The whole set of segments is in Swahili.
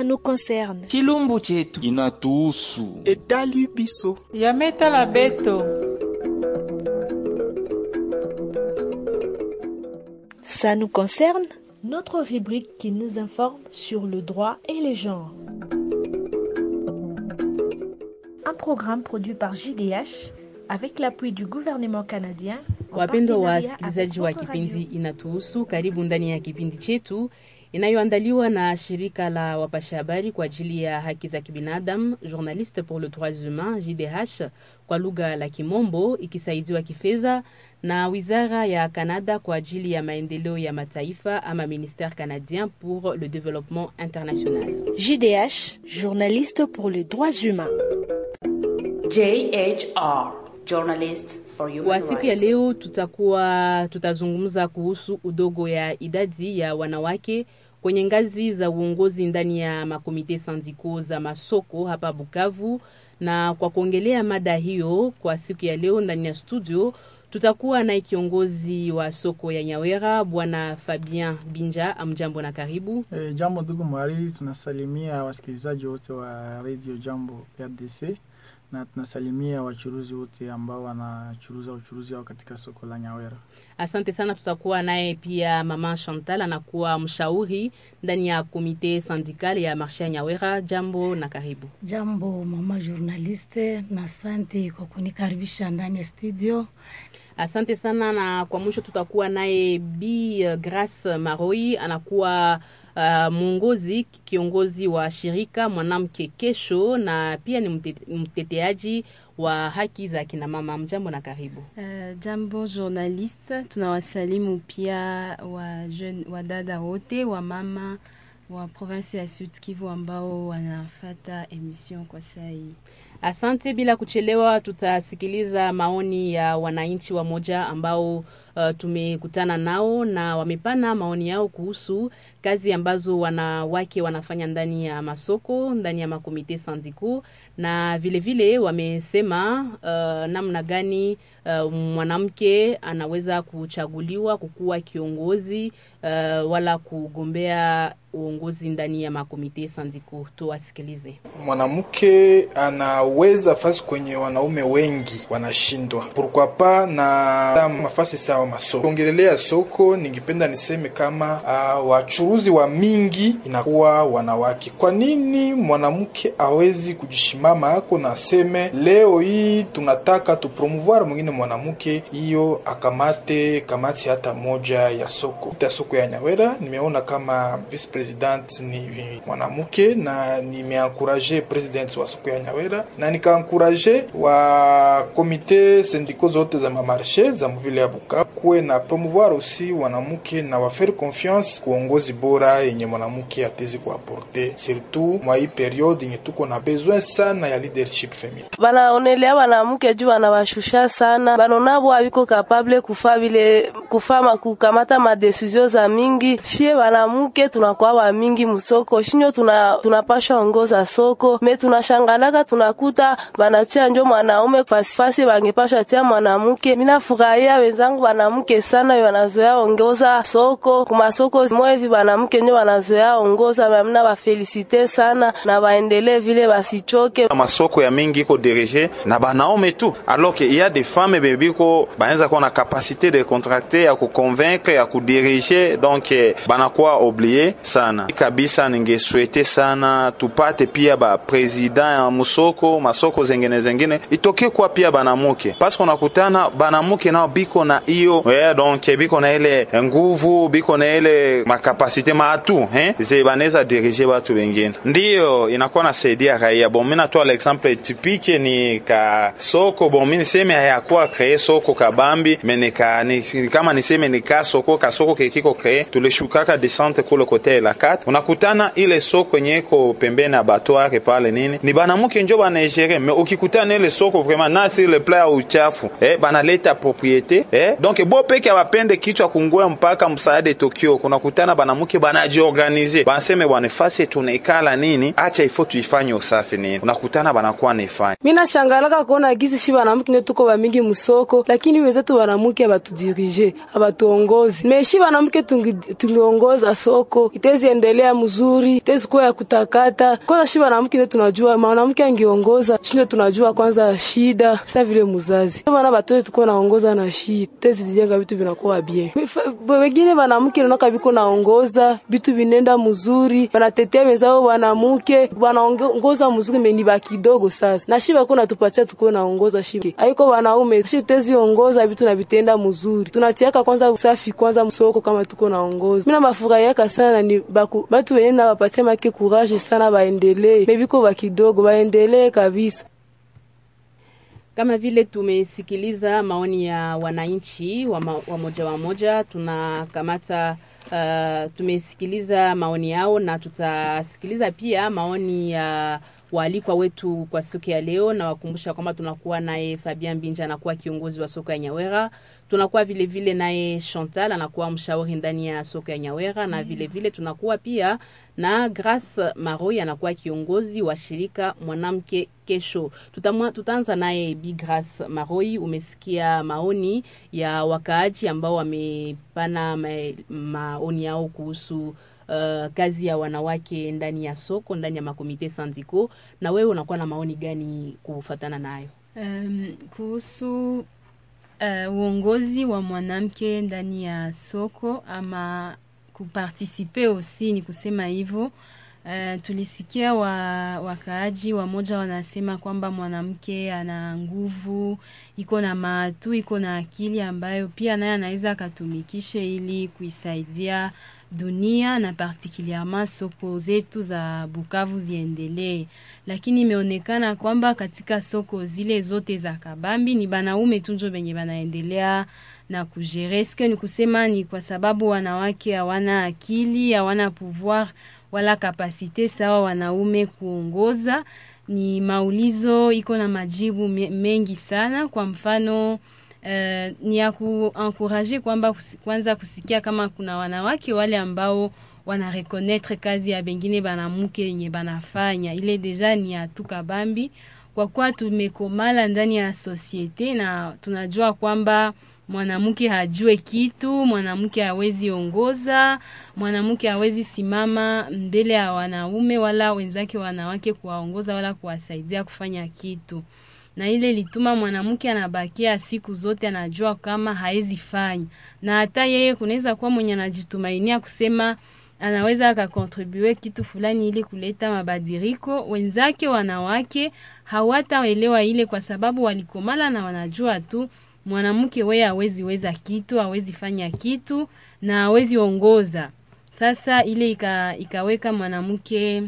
nous concerne. chilumbu chetu inatuhusu etali biso yametala beto Ça nous concerne Notre rubrique qui nous informe sur le droit et les genres. Un programme produit par JDH avec l'appui du gouvernement canadien. en Wapendwa partenariat wasikilizaji avec wa Votre kipindi Radio. Inatuhusu, karibu ndani ya kipindi chetu inayoandaliwa na shirika la wapasha habari kwa ajili ya haki za kibinadamu Journaliste pour le droits humains JDH kwa lugha la Kimombo, ikisaidiwa kifedha na wizara ya Kanada kwa ajili ya maendeleo ya mataifa ama Ministère canadien pour le développement international. JDH, journaliste pour les droits humains. JHR, Journalists for Human Kwa siku ya Rights. leo tutakuwa tutazungumza kuhusu udogo ya idadi ya wanawake kwenye ngazi za uongozi ndani ya makomite sandiko za masoko hapa Bukavu. Na kwa kuongelea mada hiyo kwa siku ya leo ndani ya studio tutakuwa na kiongozi wa soko ya Nyawera Bwana Fabien Binja. Amjambo na karibu. E, jambo ndugu mhariri, tunasalimia wasikilizaji wote wa radio Jambo RDC na tunasalimia wachuruzi wote ambao wanachuruza uchuruzi wao katika soko la Nyawera. Asante sana. Tutakuwa naye pia mama Chantal, anakuwa mshauri ndani ya komite syndical ya marshe ya Nyawera. Jambo na karibu. Jambo mama journaliste, na asante kwa kunikaribisha ndani ya studio. Asante sana, na kwa mwisho tutakuwa naye Bi uh, Grace Maroi, anakuwa uh, mwongozi kiongozi wa shirika mwanamke kesho, na pia ni mte- mteteaji wa haki za kina mama. Mjambo na karibu. Uh, jambo journaliste, tunawasalimu pia wa jeune, wa dada wote wa mama wa province ya Sud Kivu ambao wanafata emission kwa saa hii. Asante. Bila kuchelewa, tutasikiliza maoni ya wananchi wa moja ambao uh, tumekutana nao na wamepana maoni yao kuhusu kazi ambazo wanawake wanafanya ndani ya masoko, ndani ya makomite sandiko, na vilevile vile wamesema uh, namna gani uh, mwanamke anaweza kuchaguliwa kukuwa kiongozi uh, wala kugombea uongozi ndani ya makomite sandiko. Tuwasikilize. mwanamke anaweza fasi kwenye wanaume wengi wanashindwa pourquoi pas na mafasi sawa masoko ongelelea soko ningependa niseme kama uh, wachuruzi wa mingi inakuwa wanawake kwa nini mwanamke awezi kujishimama ako na aseme leo hii tunataka tupromouvoir mwingine mwanamke hiyo akamate kamati hata moja ya soko ya soko ya nyawera nimeona kama vice president ni mwanamke na nimeankuraje president wa soko ya nyawera na nikaankuraje wa komite sindiko zote za mamarshe za mvile ya Bukavu kuwe na promouvoir aussi wanamke na wafaire confiance kuongozi bora yenye mwanamke atezi kuaporte surtout mwa hii periode yenye tuko na besoin sana ya leadership feminin banaonelea banamuke juu banabashusha sana banonabo abiko kapable kufa bile kufama kukamata madesizio za mingi shie banamuke tunakuwa ba mingi musoko shinyo tuna, tunapasha ongoza soko me tunashangalaka tunakuta banatia njo mwanaume fasifasi bangepasha tia mwanamuke minafurahia wenzangu banamuke sana banazoea ongoza soko kumasoko moevi banamuke njo banazoea ongoza mamina bafelisite sana na baendelee vile basichoke masoko ya mingi iko dirige na banaume tu alors que il y a des femmes be biko banaweza kuwa na capacité de contracter ya kuconvaincre ya kudirige donc eh, banakuwa oblie sana kabisa. Ningeswete sana tupate pia ba president ya musoko masoko zengine zengine itoke kwa pia banamuke parce unakutana banamuke nao biko na hiyo yeah, donc biko na ile nguvu biko na ile makapasite maatu eh ze banaweza dirige batu wengine, ndiyo inakuwa nasaidia raia. Bon, mimi natoa l'exemple typique ni ka soko bon, mimi niseme hayakuwa kree soko kabambi me nika ni, kama niseme ni ka soko ka soko kekiko kree tulishukaka descente kule kote la 4 unakutana ile soko yenye iko pembeni ya batware pale nini ni banamuke njo banaegere me ukikutana ile soko vraiment na sur le plan ya uchafu eh, banaleta propriete eh, donc bo peke abapende kichwa kungoya mpaka msaada Tokyo kunakutana banamuke banajiorganize banaseme bwana fasi tunaikala nini acha ifo tuifanye usafi nini unakutana banakuwa naifanya mina shangalaka kuona gisi shi banamuke ndio tuko bamingi musoko lakini wenzetu banamuke abatudirije abatuongozi me shi banamuke tungi- tungiongoza soko itezi itezi endelea mzuri, itezi kuwa ya kutakata. Kwanza shi mwanamke ndio tunajua, mwanamke angiongoza shi ndio tunajua kwanza shida sasa vile mzazi bana batoto tuko naongoza na shi tezi zijenga vitu vinakuwa bien. Wengine mwanamke naona biko naongoza vitu vinenda mzuri, banatetea wenzao wanamke wanaongoza mzuri, meni ba kidogo sasa na shi bako natupatia tuko naongoza shi haiko wanaume shi tezi ongoza vitu na vitenda mzuri, tunatiaka kwanza usafi kwanza msoko kama tuko naongoza. Mimi nabafurahiaka sana ni baku batu wenye na bapatia make courage sana, baendelee mebiko ba kidogo baendelee kabisa. Kama vile tumesikiliza maoni ya wananchi wamoja wamoja, tunakamata uh, tumesikiliza maoni yao na tutasikiliza pia maoni ya waalikwa wetu kwa siku ya leo, na wakumbusha kwamba tunakuwa naye Fabian Binja anakuwa kiongozi wa soko ya Nyawera, tunakuwa vile vile naye Chantal anakuwa mshauri ndani ya soko ya Nyawera, na vile vile tunakuwa pia na Grace Maroi anakuwa kiongozi wa shirika mwanamke kesho. Tutamwa, tutaanza naye Bi Grace Maroi. Umesikia maoni ya wakaaji ambao wamepana ma, maoni yao kuhusu Uh, kazi ya wanawake ndani ya soko ndani ya makomite sandiko, na wewe unakuwa na maoni gani kufatana nayo? Um, kuhusu uh, uongozi wa mwanamke ndani ya soko ama kupartisipe osi, ni kusema hivyo. Uh, tulisikia wa, wakaaji wamoja wanasema kwamba mwanamke ana nguvu, iko na maatu, iko na akili ambayo pia naye anaweza akatumikishe ili kuisaidia dunia na particulierement soko zetu za Bukavu ziendelee, lakini imeonekana kwamba katika soko zile zote za kabambi ni banaume tunjo benye banaendelea na kujere. Eske ni kusema ni kwa sababu wanawake hawana akili, hawana pouvoir wala kapasite sawa wanaume kuongoza? Ni maulizo iko na majibu mengi sana. Kwa mfano Uh, ni ya kuankuraje kwamba kwanza kusikia kama kuna wanawake wale ambao wana reconnaître kazi ya bengine banamuke yenye banafanya, ile deja ni ya tukabambi, kwa kuwa tumekomala ndani ya societe na tunajua kwamba mwanamke hajue kitu, mwanamke hawezi ongoza, mwanamke hawezi simama mbele ya wanaume wala wenzake wanawake kuwaongoza wala kuwasaidia kufanya kitu na ile lituma mwanamke anabakia siku zote anajua kama haezi fanya, na hata yeye kunaweza kuwa mwenye anajitumainia kusema anaweza akakontribue kitu fulani ili kuleta mabadiliko. Wenzake wanawake hawataelewa ile, kwa sababu walikomala na wanajua tu mwanamke weye hawezi weza kitu, hawezi fanya kitu na hawezi ongoza. Sasa ile ika, ikaweka mwanamke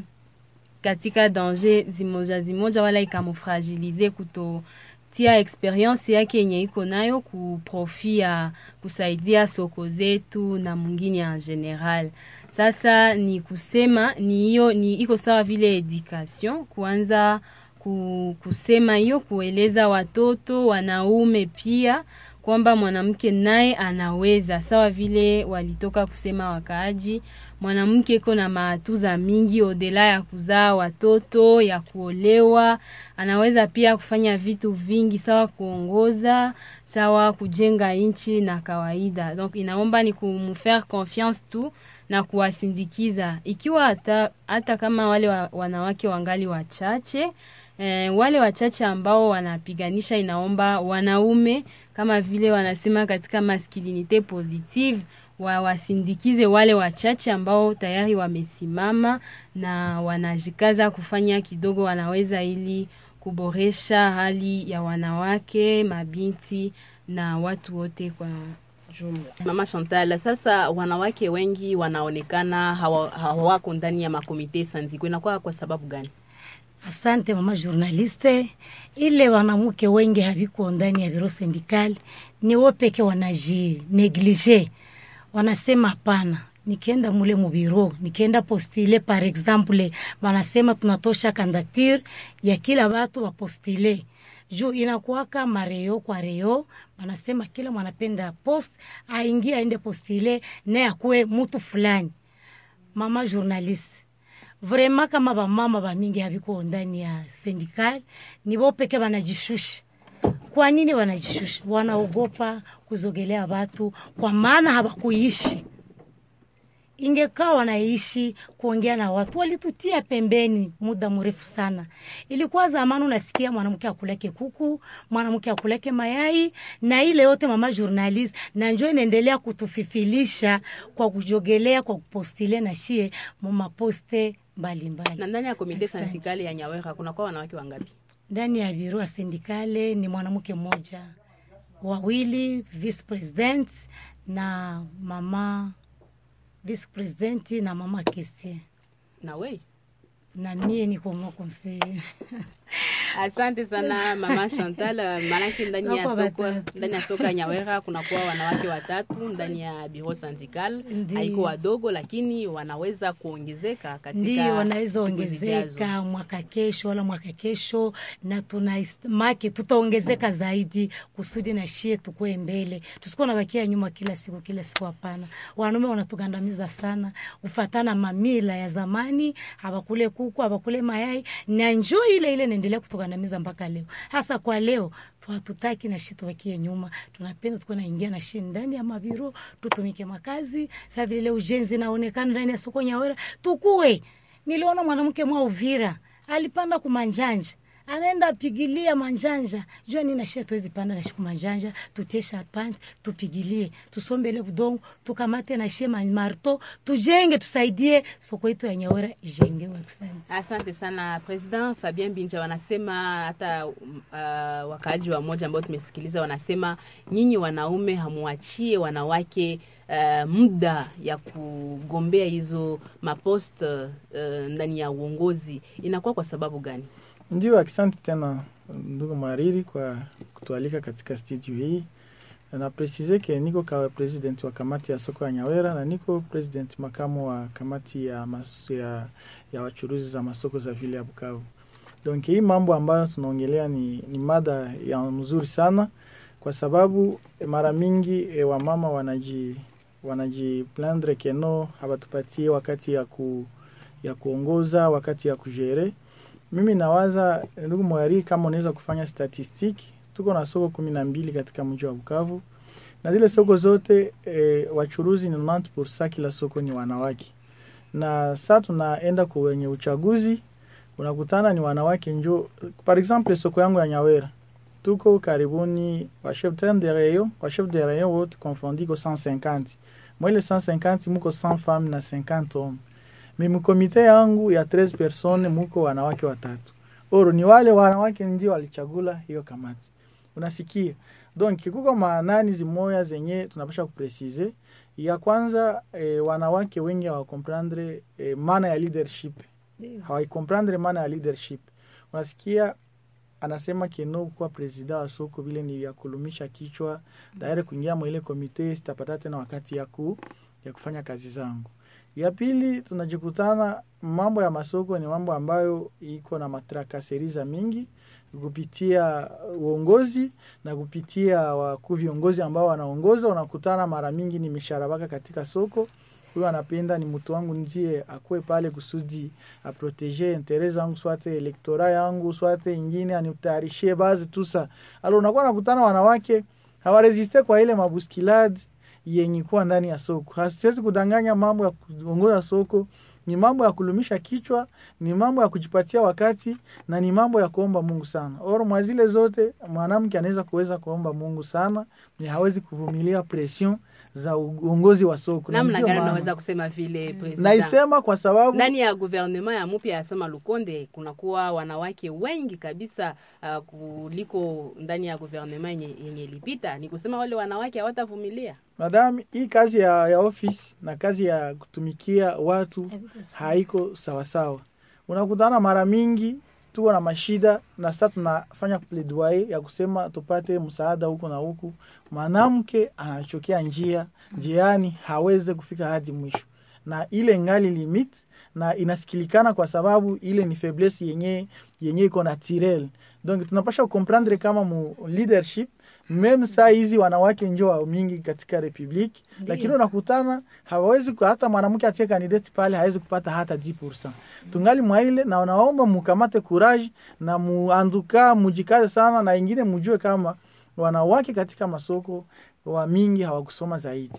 katika danger zimoja zimoja, wala ikamufragilize kutotia experience yake yenye iko nayo kuprofia kusaidia soko zetu na mwingine en general. Sasa ni kusema ni hiyo ni iko sawa vile education kuanza ku, kusema hiyo kueleza watoto wanaume pia kwamba mwanamke naye anaweza, sawa vile walitoka kusema wakaaji mwanamke iko na maatuza mingi odela ya kuzaa watoto, ya kuolewa, anaweza pia kufanya vitu vingi, sawa kuongoza, sawa kujenga nchi na kawaida. Donc inaomba ni kumfaire confiance tu na kuwasindikiza, ikiwa hata, hata kama wale wa, wanawake wangali wachache eh, wale wachache ambao wanapiganisha, inaomba wanaume kama vile wanasema katika masculinite positive wawasindikize wale wachache ambao tayari wamesimama na wanajikaza kufanya kidogo wanaweza, ili kuboresha hali ya wanawake, mabinti na watu wote kwa jumla. Mama Chantal, sasa wanawake wengi wanaonekana hawako hawa ndani ya makomite sandiko, inakuwa kwa sababu gani? Asante mama journaliste, ile wanamke wengi haviko ndani ya biro sindikali, ni wao peke wanaji neglige wanasema hapana, nikienda mule mubiro, nikienda postile par exemple, wanasema tunatosha kandature ya kila watu wapostile juu inakuwaka mareo kwa reo, wanasema kila mwanapenda post aingie aende postile naye akuwe mutu fulani. Mama journaliste vrema kama bamama bamingi habiko ndani ya sindikali, ni bo peke banajishusha kwa nini wanajishusha? Wanaogopa kuzogelea watu, kwa maana hawakuishi ingekaa wanaishi kuongea na watu, walitutia pembeni muda mrefu sana. Ilikuwa zamani unasikia mwanamke akuleke kuku, mwanamke akuleke mayai na ile yote, mama journalist, na njo inaendelea kutufifilisha kwa kujogelea, kwa kupostilia na shie mumaposte mbalimbali. Na ndani ya komite Asante. sindikali ya Nyawera kunakuwa wanawake wangapi? ndani ya biro ya sindikale ni mwanamke mmoja, wawili vice president na mama vice president na mama Christian Na we na mie niko mwa conseil Asante sana mama Chantal. Maanake ndani ya Wako soko watatu. ndani ya soko ya Nyawera kunakuwa wanawake watatu ndani ya bureau syndical, Ndiyo. haiko wadogo, lakini wanaweza kuongezeka katika ndio wanaweza siku zijazo. ongezeka mwaka kesho wala mwaka kesho, na tuna is- make tutaongezeka zaidi kusudi na shie tukue mbele, tusikuwa nabakia nyuma kila siku kila siku. Hapana, wanaume wanatugandamiza sana, ufatana mamila ya zamani, habakule kuku habakule mayai, na njo ile ile naendelea kutugandamiza mpaka leo. Hasa kwa leo tu- hatutaki na shi tubakie nyuma, tunapenda tukuwa naingia na shi ndani ya mabiro, tutumike makazi. Sa vile leo ujenzi naonekana ndani ya soko Nyawera, tukue. Niliona mwanamke mwa Uvira alipanda kumanjanja anaenda apigilia manjanja jua nini nashia tuwezi panda nashi kumanjanja tutie sharpante tupigilie tusombele budongo tukamate nashie marto tujenge tusaidie soko yetu ya Nyawera ijengewe. Asante. Asante sana President Fabien Binja. Wanasema hata uh, wakaaji wa moja ambao tumesikiliza wanasema nyinyi wanaume hamuachie wanawake uh, muda ya kugombea hizo mapost uh, ndani ya uongozi, inakuwa kwa sababu gani? Ndio, asante tena ndugu Mariri kwa kutualika katika studio hii. Na presize ke niko kawa president wa kamati ya soko ya Nyawera na niko president makamu wa kamati ya, mas, ya, ya wachuruzi za masoko za vile ya Bukavu. Donc hii mambo ambayo tunaongelea ni, ni mada ya mzuri sana kwa sababu eh, mara mingi e, wamama wanaji wanajiplaindre keno hawatupatie wakati ya, ku, ya kuongoza wakati ya kujere mimi nawaza ndugu Mwari, kama unaweza kufanya statistiki, tuko na soko kumi na mbili katika mji wa Bukavu na zile soko zote e, wachuruzi ni 90% kila soko ni wanawake, na saa tunaenda kwenye uchaguzi unakutana ni wanawake njo. Par exemple soko yangu ya Nyawera tuko karibuni wa chef de rayon wa chef de rayon wote confondi ko 150 mwele 150 muko 100 femmes na 50 hommes mimi komite yangu ya 13 persone muko wanawake watatu. Oro ni wale wanawake ndio walichagula hiyo kamati. Unasikia? Donc kuko maanani zimoya zenye tunapasha kupresize. Ya kwanza eh, wanawake wengi hawakomprendre eh, maana ya leadership. Hawaikomprendre maana ya leadership. Unasikia anasema keno kuwa presida wa soko vile ni ya kulumisha kichwa, daire kuingia mwa ile komite sitapata tena wakati ya ku ya kufanya kazi zangu. Ya pili tunajikutana mambo ya masoko ni mambo ambayo iko na matrakaseriza mingi kupitia uongozi na kupitia wakuu viongozi ambao wanaongoza. Unakutana mara mingi ni misharabaka katika soko. Huyo anapenda ni mtu wangu ndiye akuwe pale kusudi aprotege intere zangu swate elektora yangu swate ingine anitayarishie bazi tusa. Alo unakuwa nakutana wanawake hawaresiste kwa ile mabuskiladi yenye kuwa ndani ya soko. Hasiwezi kudanganya, mambo ya kuongoza soko ni mambo ya kulumisha kichwa, ni mambo ya kujipatia wakati na ni mambo ya kuomba Mungu sana. Or mwa zile zote mwanamke anaweza kuweza kuomba Mungu sana, ni hawezi kuvumilia presion za uongozi wa soko. Na Namna ndio gani maana- unaweza kusema vile President? naisema kwa sababu ndani ya gouvernement ya mupya ya Sama Lukonde kunakuwa wanawake wengi kabisa uh, kuliko ndani ya gouvernement yenye, yenye ilipita. Ni kusema wale wanawake hawatavumilia. Madam, hii kazi ya, ya office na kazi ya kutumikia watu haiko sawasawa. Unakutana mara mingi tuko na mashida, na sasa tunafanya plaidoyer ya kusema tupate msaada huku na huku. Mwanamke anachokea njia njiani, haweze kufika hadi mwisho, na ile ngali limit na inasikilikana kwa sababu ile ni faiblesse yenye yenye iko naturel. Donc tunapasha comprendre kama mu leadership meme saa hizi wanawake njo wa mingi katika republiki, lakini unakutana hawawezi ku- hata mwanamke atie kandidati pale hawezi kupata hata 10%. Tungali mwaile na unaomba mukamate courage na muanduka mujikaze sana, na ingine mujue kama wanawake katika masoko wa mingi hawakusoma zaidi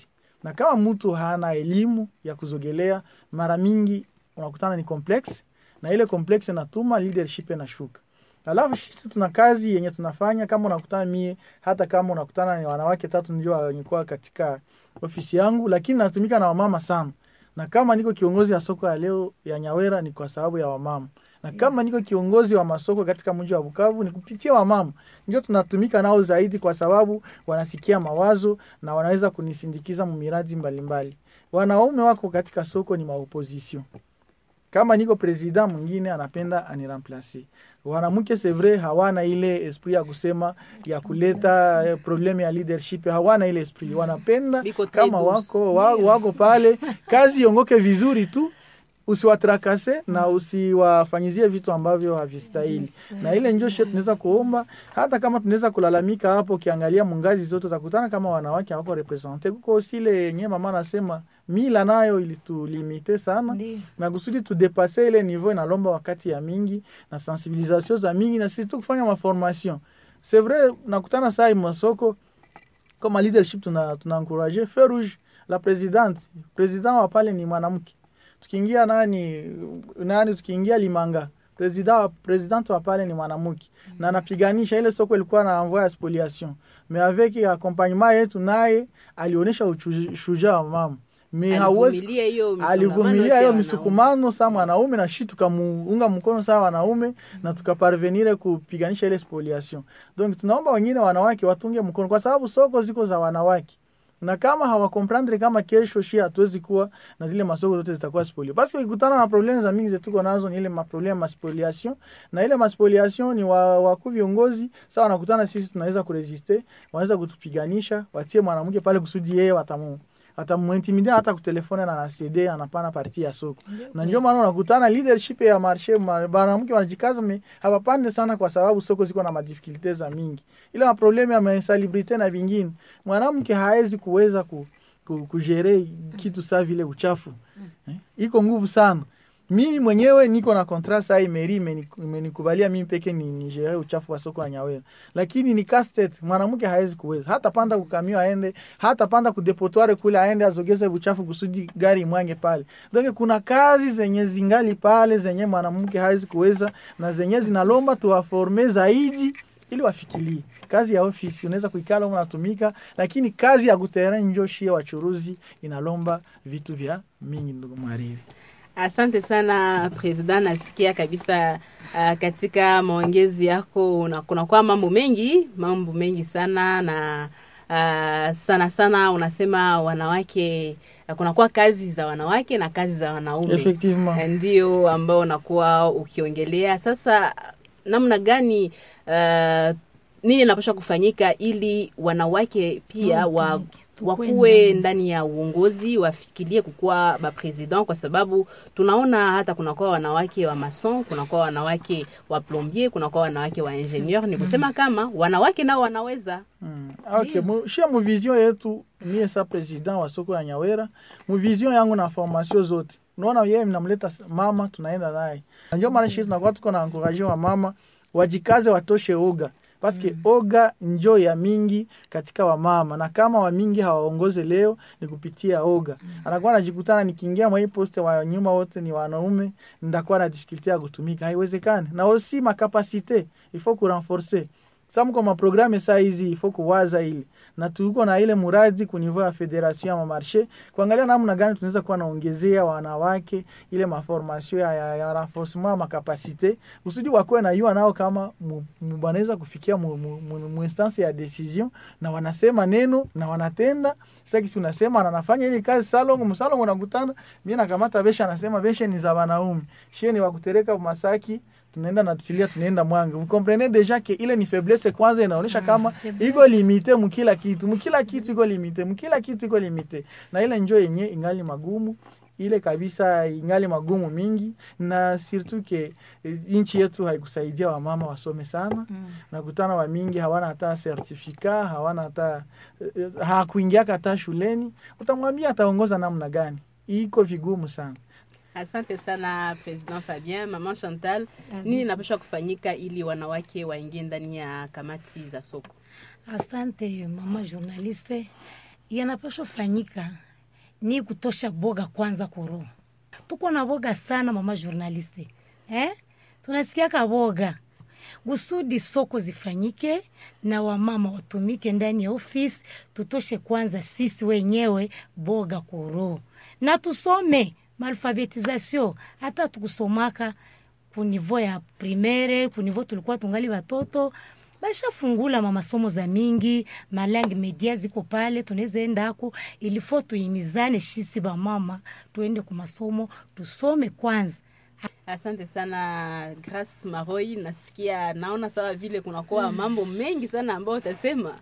na kama mtu hana elimu ya kuzogelea, mara mingi unakutana ni complex, na ile complex inatuma leadership inashuka. Alafu sisi tuna kazi yenye tunafanya, kama unakutana mie, hata kama unakutana ni wanawake tatu ndio wenye kuwa katika ofisi yangu, lakini natumika na wamama sana, na kama niko kiongozi ya soko ya leo ya Nyawera ni kwa sababu ya wamama na kama niko kiongozi wa masoko katika mji wa Bukavu ni kupitia wamama, ndio tunatumika nao zaidi, kwa sababu wanasikia mawazo na wanaweza kunisindikiza mumiradi mbalimbali. Wanaume wako katika soko ni maopposition. Kama niko president mwingine anapenda aniremplace. Wanamke c'est vrai hawana ile esprit ya kusema ya kuleta eh, probleme ya leadership, hawana ile esprit. Wanapenda Biko très kama douce. wako wa, wako pale kazi iongoke vizuri tu usiwatrakase na usiwafanyizie vitu ambavyo havistahili. Na ile njo shit tunaweza kuomba, hata kama tunaweza kulalamika hapo. Ukiangalia mungazi zote utakutana kama wanawake hawako represente. Kuko sile yenye mama anasema mila nayo ilitulimite sana Ndio. na kusudi tudepase ile niveau inalomba wakati ya mingi na sensibilisation za mingi na sisi tu kufanya maformation. C'est vrai nakutana saa hii masoko kama leadership tuna tuna encourager feu rouge la presidente president wa pale ni mwanamke tukiingia nani nani tukiingia Limanga president wa president wa pale ni mwanamke na anapiganisha ile soko ilikuwa na envoy ya spoliation mais avec accompagnement yetu naye alionyesha ushujaa wa mama mais hauwezi Alivumilia hiyo misongamano alivumilia yote ya hiyo wanaume. misukumano saa mwanaume na shi tukamuunga mkono saa wanaume na tukaparvenire kupiganisha ile spoliation. Donc tunaomba wengine wanawake watunge mkono, kwa sababu soko ziko za wanawake na kama hawakomprendre kama kesho shi hatuwezi kuwa na zile masoko zote zitakuwa spolio, basi ukikutana na problemu za mingi zetuko nazo ni ile maproblemu ma spoliation, na ile maspoliation ni wa- wakuu viongozi sawa, wanakutana sisi tunaweza kuresiste, wanaweza kutupiganisha, watie mwanamke pale kusudi yeye watamu atamuintimidia hata kutelefona na nasede anapana parti ya soko na ndio maana unakutana leadership ya marshe ma- banamke wanajikaza me hawapande sana kwa sababu soko ziko na madifikulte za mingi ile maproblemu ya mainsalubrite na vingine mwanamke haezi kuweza ku, ku, kujere kitu saa vile uchafu eh? iko nguvu sana mimi mwenyewe niko na kontra saa hii meri imeni- imenikubalia mimi peke ni nigere uchafu wa soko ya Nyawera, lakini ni castet, mwanamke hawezi kuweza hata panda kukamio aende, hata panda kudepotoire kule aende azogeze uchafu kusudi gari imwange pale. Donc kuna kazi zenye zingali pale zenye mwanamke hawezi kuweza na zenye zinalomba tuwaforme zaidi ili wafikirie kazi ya ofisi unaweza kuikala huko unatumika, lakini kazi ya kuterrain njo shie wachuruzi inalomba vitu vya mingi, ndugu mhariri. Asante sana President, nasikia kabisa uh, katika maongezi yako una- kunakuwa mambo mengi mambo mengi sana na uh, sana sana unasema wanawake uh, kunakuwa kazi za wanawake na kazi za wanaume Effectivement. ndio ambao unakuwa ukiongelea sasa namna gani uh, nini inapaswa kufanyika ili wanawake pia wa, Tukuwe wakuwe ndani. ndani ya uongozi wafikirie kukuwa bapresident kwa sababu tunaona hata kunakuwa wanawake wa mason kunakuwa wanawake wa plombier kunakuwa wanawake wa ingenieur ni kusema kama wanawake nao wanaweza Mm. Okay, mu, shia mu vision yetu mie sa president wa soko ya Nyawera, mu vision yangu na formation zote. Unaona yeye mnamleta s- mama tunaenda naye. Na Ndio maana shii tunakuwa tuko na encourage wa mama wajikaze watoshe oga. Paske oga njo ya mingi katika wamama na kama wa mingi hawaongoze leo ni kupitia oga. Anakuwa anajikutana nikiingia mwa hii poste wa nyuma wote ni wanaume, ndakuwa na difficulty ya kutumika. Haiwezekani. Na aussi makapasite il faut kurenforcer sa mko maprogramme saa hizi ifo kuwaza ile na tuko na ile muradi ku niveau ya federation ya mamarche kuangalia namna gani tunaweza kuwa naongezea wanawake ile maformation ya, ya, ya renforcement ya makapasite usudi wakuwe na yua nao kama mu- mu- wanaweza kufikia mu, mu, mu, mu instance ya decision na wanasema neno na wanatenda sasa kisi unasema na nafanya ile kazi salongo msalongo unakutana mimi nakamata besha anasema besha ni za wanaume shie ni wakutereka masaki tunaenda na tuchilia tunaenda mwanga vous comprenez deja que ile ni faiblesse kwanza inaonyesha kama faiblesse. iko limite mukila kitu mukila kitu iko limite mukila kitu iko limite na ile njo yenye ingali magumu ile kabisa ingali magumu mingi na surtout ke eh, nchi yetu haikusaidia wamama wasome sana Mm. nakutana wa mingi hawana hata certificat hawana hata eh, hakuingiaka hata shuleni utamwambia ataongoza namna gani iko vigumu sana asante sana president fabien mama chantal nini inapaswa kufanyika ili wanawake waingie ndani ya kamati za soko Asante mama journaliste, yanapaswa fanyika ni kutosha boga kwanza kuroho tuko na boga sana mama journaliste eh? tunasikiaka boga kusudi soko zifanyike na wamama watumike ndani ya ofisi tutoshe kwanza sisi wenyewe boga kuroho na tusome malfabetisation hata tukusomaka kunivo ya primaire kunivo tulikuwa tungali watoto bashafungula mamasomo za mingi malangi media ziko pale tunaweza enda ako ilifo tuimizane shisi bamama tuende ku masomo tusome kwanza Asante sana Grace Maroi, nasikia naona sawa vile kunakuwa mambo mengi sana ambayo utasema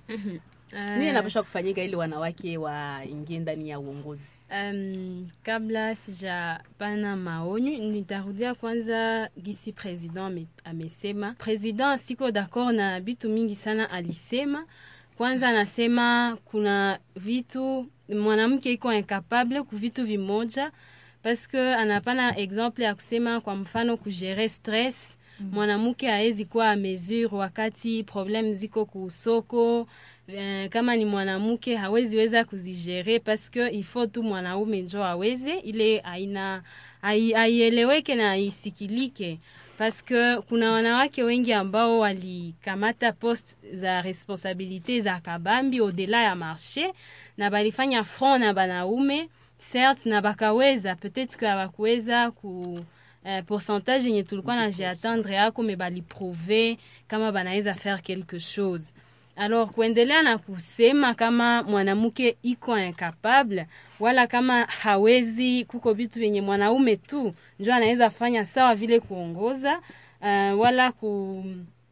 nini inapaswa kufanyika ili wanawake waingie ndani ya uongozi. Um, kabla sijapana maonyo nitarudia kwanza gisi president ame- amesema. President siko d'accord na vitu mingi sana alisema. Kwanza anasema kuna vitu mwanamke iko incapable ku vitu vimoja parce que anapana exemple ya kusema kwa mfano kugere stress mwanamke haezi kuwa a mesure wakati problem ziko kusoko eh, kama ni mwanamke hawezi weza kuzigere parce que il faut tu mwanaume njo aweze ile aina ai- aieleweke na aisikilike parce que kuna wanawake wengi ambao walikamata poste za responsabilite za kabambi au-delà ya marché na balifanya front na banaume certes na bakaweza peut-être que hawakuweza ku eh, pourcentage yenye tulikuwa na jiatendre yako me baliprouve kama banaweza faire quelque chose alors kuendelea na kusema kama mwanamke iko incapable wala kama hawezi kuko vitu vyenye mwanaume tu njo anaweza fanya sawa vile kuongoza uh, wala ku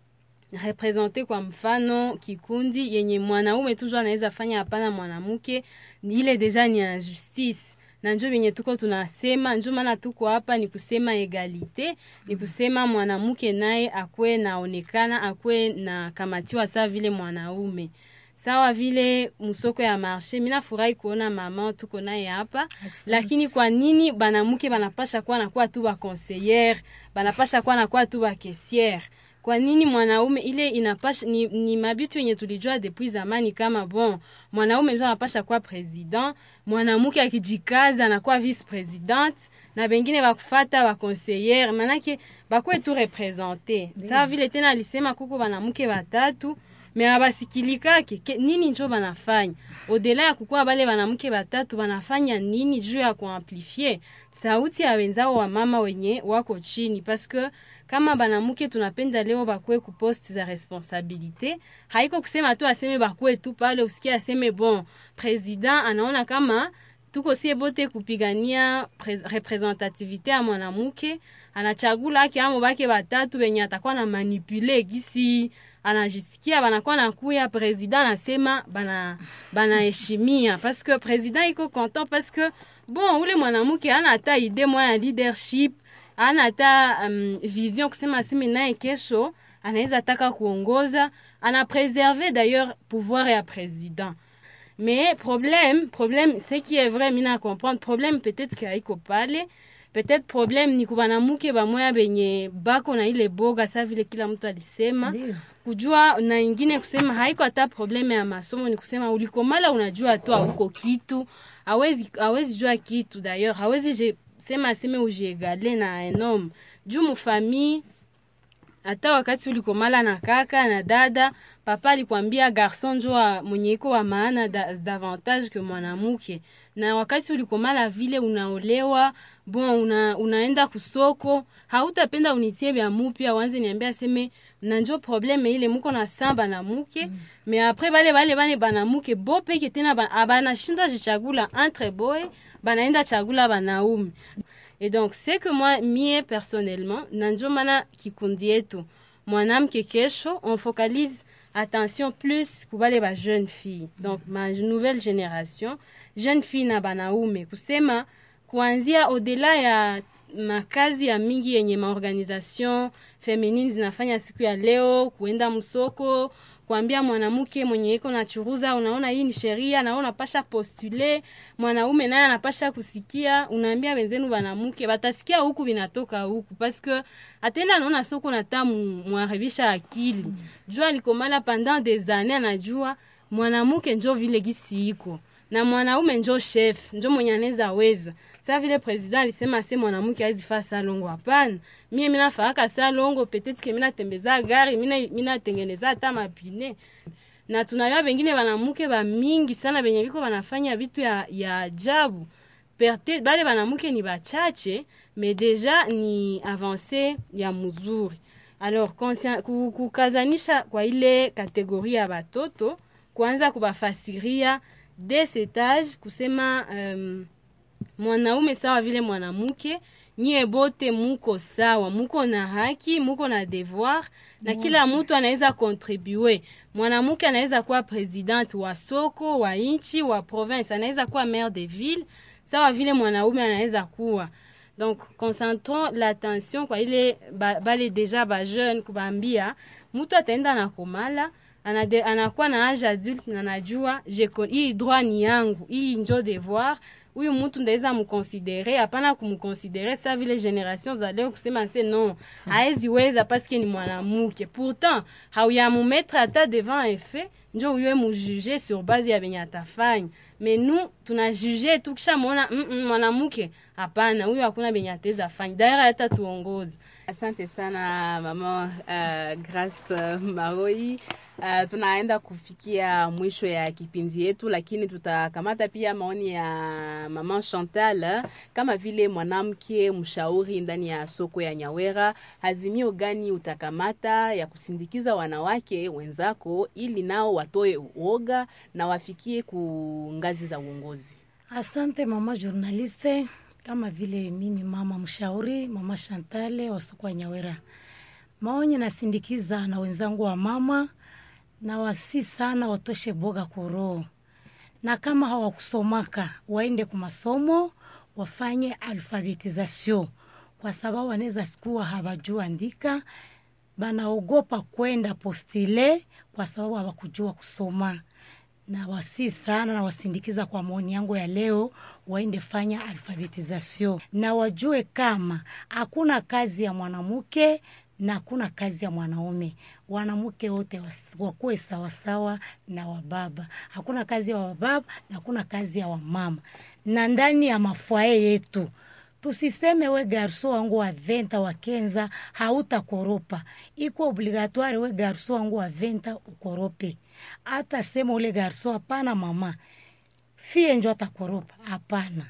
represente kwa mfano kikundi yenye mwanaume tu njo anaweza fanya hapana mwanamke ile deja ni injustice na njo venye tuko tunasema njo maana tuko hapa ni kusema egalite ni kusema mwanamke naye akwe naonekana akwe na kamatiwa sawa vile mwanaume sawa vile msoko ya marshe mina furahi kuona mama tuko naye hapa lakini kwa nini banamuke banapasha kuwa nakuwa tu bakonseyere banapasha kuwa nakuwa tu bakesiere kwa nini mwanaume ile inapasha ni, ni mabitu yenye tulijua depuis zamani kama bon mwanaume ndio anapasha kuwa president mwanamke akijikaza anakuwa vice president na bengine bakufata bakonseyere manake bakwe tu represente sawa vile tena alisema kuko banamuke batatu me abasikilikake ke, nini njo banafanya odela ya kukuwa bale banamke batatu banafanya nini juu ya kuamplifie sauti ya wenzao wa mama wenye wako chini paske kama banamuke tunapenda leo bakwe ku poste za responsabilite haiko kusema tu aseme bakwe tu pale usikie aseme bon president anaona kama tuko sie bote kupigania pre- representativite ya mwanamke anachagula ake amo bake batatu benye atakuwa na manipule gisi anajisikia banakuwa nakuya president anasema bana banaheshimia parce que president iko content parce que bon ule mwanamke ana hata ide moya ya leadership ana hata um, vision kusema aseme naye kesho anaweza taka kuongoza ana preserve d'ailleurs pouvoir ya president mais problème problème ce qui est vrai mina comprendre problème peut-être que haiko pale peut-être problème ni kubanamuke bamoya benye bako na ile boga sa vile kila mtu alisema Ndio. kujua na ingine kusema haiko hata probleme ya masomo ni kusema ulikomala unajua tu auko kitu hawezi hawezi jua kitu d'ailleurs hawezi je, sema aseme ujiegale na un homme juu mufamille hata wakati ulikomala na kaka na dada papa alikwambia garson njo wa- mwenye iko wa maana da, davantage ke mwanamuke na wakati ulikomala vile unaolewa bon una, unaenda kusoko hautapenda unitie vya mupya wanze niambia aseme na njo probleme ile muko na samba na muke mm. me apres bale bale bane banamuke bo peke tena ba- abanashinda jichagula entre boy banaenda chagula banaume et donc c'est que moi mie personnellement na njo maana kikundi yetu mwanamke kesho on focalise attention plus kubale ba jeune fille donc ma nouvelle génération jeune fille na banaume kusema kuanzia au-delà ya makazi ya mingi yenye maorganisation feminine zinafanya siku ya leo kuenda msoko kuambia mwanamke mwenye iko na churuza unaona hii ni sheria na wewe unapasha postule mwanaume naye anapasha kusikia unaambia wenzenu banamuke batasikia huku binatoka huku paske atenda anaona soko nata mwaribisha akili jua alikomala pendant des années anajua mwanamke njo vile gisi iko na mwanaume njo chef njo mwenye anaweza weza sa vile president alisema se mwanamke hawezi faa salongo hapana mie minafaaka salongo peut-être ke minatembeza gari mina- minatengeneza hata mapine na tunayua bengine banamuke bamingi sana benye biko banafanya vitu ya, ya ajabu Perte, bale banamuke ni bachache mais deja ni avance ya mzuri alors conscien- ku- kukazanisha kwa ile kategori ya batoto kuanza kubafasiria des etage kusema um, mwanaume sawa vile mwanamke nyie bote muko sawa muko na haki muko na devoir na kila mtu anaweza kontribue mwanamke anaweza kuwa president wa soko wa nchi wa province anaweza kuwa maire de ville sawa vile mwanaume anaweza kuwa donc concentrons l'attention kwa ile ba, bale deja bajeune kubaambia mtu ataenda na komala anade, anakuwa na age adulte na najua je ko- hii droit ni yangu hii njo devoir huyu mtu ndaweza mkonsidere hapana kumkonsidere sa vile generation za leo kusema se non haezi weza paske ni mwanamke pourtant hauyamumetre hata devant un fait njo uywe mujuge sur base ya benye atafanya me nu tunajuge tu kisha mwona mm -mm, mwanamke hapana huyu hakuna benye ateza fanya daira hata tuongozi Asante sana mama uh, Grace uh, Maroi. Uh, tunaenda kufikia mwisho ya kipindi yetu, lakini tutakamata pia maoni ya mama Chantal eh, kama vile mwanamke mshauri ndani ya soko ya Nyawera. Azimio gani utakamata ya kusindikiza wanawake wenzako ili nao watoe uoga na wafikie ku ngazi za uongozi? Asante mama journaliste, kama vile mimi mama mshauri mama Shantale wa soko ya Nyawera, maonye nasindikiza na wenzangu wa mama na wasi sana watoshe boga koroho, na kama hawakusomaka waende ku masomo wafanye alfabetisation, kwa sababu wanaweza sikuwa hawajua andika, banaogopa kwenda postile kwa sababu hawakujua kusoma na wasi sana na wasindikiza kwa maoni yangu ya leo, waende fanya alfabetisation na wajue kama hakuna kazi ya mwanamke na hakuna kazi ya mwanaume. Wanamke wote was- wakuwe sawasawa na wababa. Hakuna kazi ya wababa na hakuna kazi ya wamama. Na ndani ya mafwaye yetu tusiseme we garso wangu wa venta wa kenza hautakoropa, iko obligatoire we garso wangu wa venta ukorope. Hata sema ule garso hapana, mama fie njo atakoropa, hapana.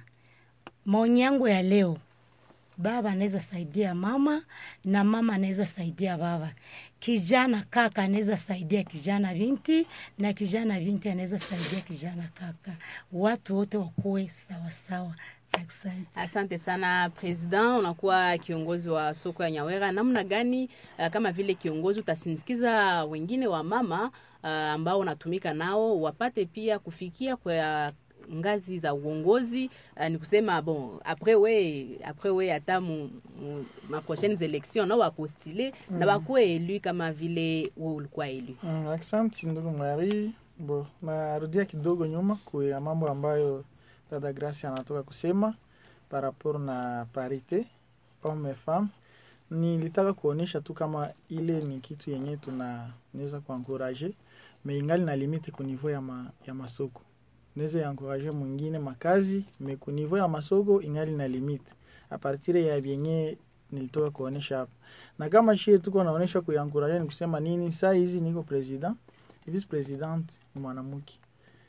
Maoni yangu ya leo, baba anaweza saidia mama na mama anaweza saidia baba, kijana kaka anaweza saidia kijana binti na kijana binti anaweza saidia kijana kaka, watu wote wakuwe sawasawa. Asante. Asante sana president, unakuwa kiongozi wa soko ya Nyawera. Namna gani uh, kama vile kiongozi utasindikiza wengine wa mama uh, ambao unatumika nao wapate pia kufikia kwa ngazi za uongozi uh, ni kusema bon après we après we hata mu, mu, ma prochaines élections nao wapostile mm. na bakuwe elu kama vile we ulikuwa elu. Mm, asante ndugu Mwari. Bo, narudia kidogo nyuma kwa mambo ambayo dada Gracia anatoka kusema par rapport na parite homme femme. Nilitaka kuonyesha tu kama ile ni kitu yenye tunaweza kuankuraje me ingali na limite ku niveau ya, ma, ya masoko naweza yankuraje mwingine makazi me ku niveau ya masoko ingali na limite a partir ya vyenye nilitoka kuonyesha hapa, na kama shie tuko naonyesha kuyankuraje ni kusema nini? Saa hizi niko president, vice president ni mwanamke,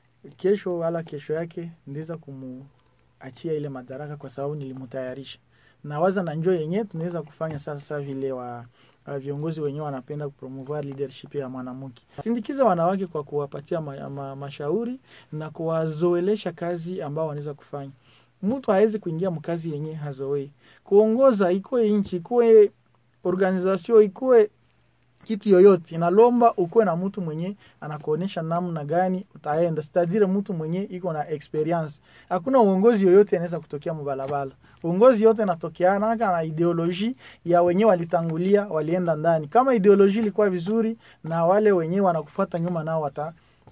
kesho wala kesho yake ndiza kumuachia ile madaraka kwa sababu nilimutayarisha na waza na njoo yenyewe tunaweza kufanya sasa sasa vile wa wa viongozi wenyewe wanapenda kupromouvoir leadership ya mwanamke. Sindikiza wanawake kwa kuwapatia ma, ma, mashauri na kuwazoelesha kazi ambao wanaweza kufanya. Mtu hawezi kuingia mkazi yenye hazoei. Kuongoza ikuwe nchi, ikuwe organization, ikuwe kitu yoyote inalomba ukuwe na mtu mwenye anakuonyesha namna gani utaenda, sitadire mtu mwenye iko na experience. Hakuna uongozi yoyote anaweza kutokea mbalabala. Uongozi yote inatokeana na ideoloji ya wenyewe walitangulia, walienda ndani. Kama ideoloji ilikuwa vizuri, na wale wenyewe wanakufuata nyuma nao wata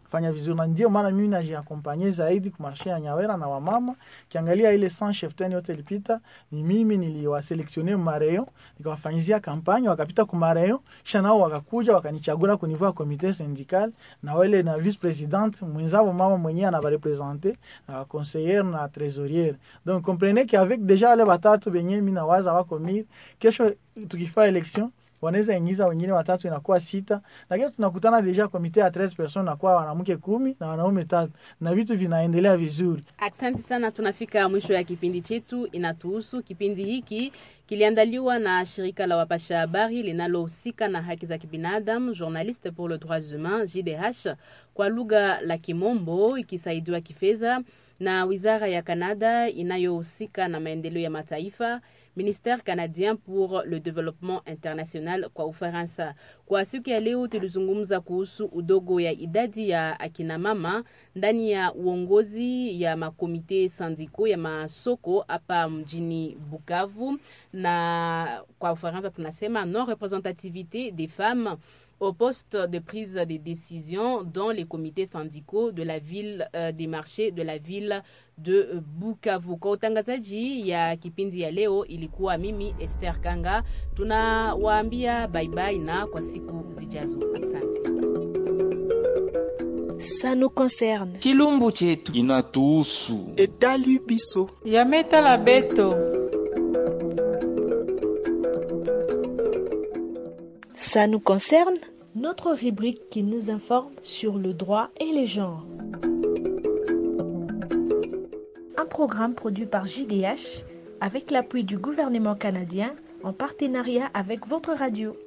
fanya vizuri, na ndio maana mimi najiakompanye zaidi kumarshe ya Nyawera na wamama. Kiangalia ile sans cheftain yote ilipita, ni mimi niliwaselektione mareo, nikawafanyizia kampanya, wakapita kumareo, kisha nao wakakuja wakanichagula kunivua komite syndical na wale na vice president mwenzao mama mwenyewe anabarepresente na conseiller na trésorier. Donc comprenez qu'avec déjà wale watatu benye mimi nawaza wako mir, kesho tukifaa election wanaweza ingiza wengine watatu inakuwa sita, lakini tunakutana deja komite ya 13 personnes nakuwa wanamke kumi na wanaume tatu na vitu vinaendelea vizuri. Asante sana, tunafika mwisho ya kipindi chetu inatuhusu. Kipindi hiki kiliandaliwa na shirika la wapasha habari linalohusika na haki za kibinadamu, Journaliste pour le droit humain JDH, kwa lugha la Kimombo, ikisaidiwa kifedha na wizara ya Kanada inayohusika na maendeleo ya mataifa Ministère canadien pour le développement international kwa Ufaransa. Kwa siku ya leo tulizungumza kuhusu udogo ya idadi ya akina mama ndani ya uongozi ya makomite sandiko ya masoko hapa mjini Bukavu, na kwa Ufaransa tunasema non représentativité des femmes au poste de prise de décision dans les comités syndicaux de la ville euh, des marchés de la ville de Bukavu. Kwa utangazaji ya kipindi ya leo ilikuwa mimi Esther Kanga. Tunawaambia bye bye na kwa siku zijazo. Asante. Ça nous concerne. chilumbu chetu inatuhusu etali biso yametala beto Ça nous concerne. Notre rubrique qui nous informe sur le droit et les genres. Un programme produit par JDH avec l'appui du gouvernement canadien en partenariat avec votre radio.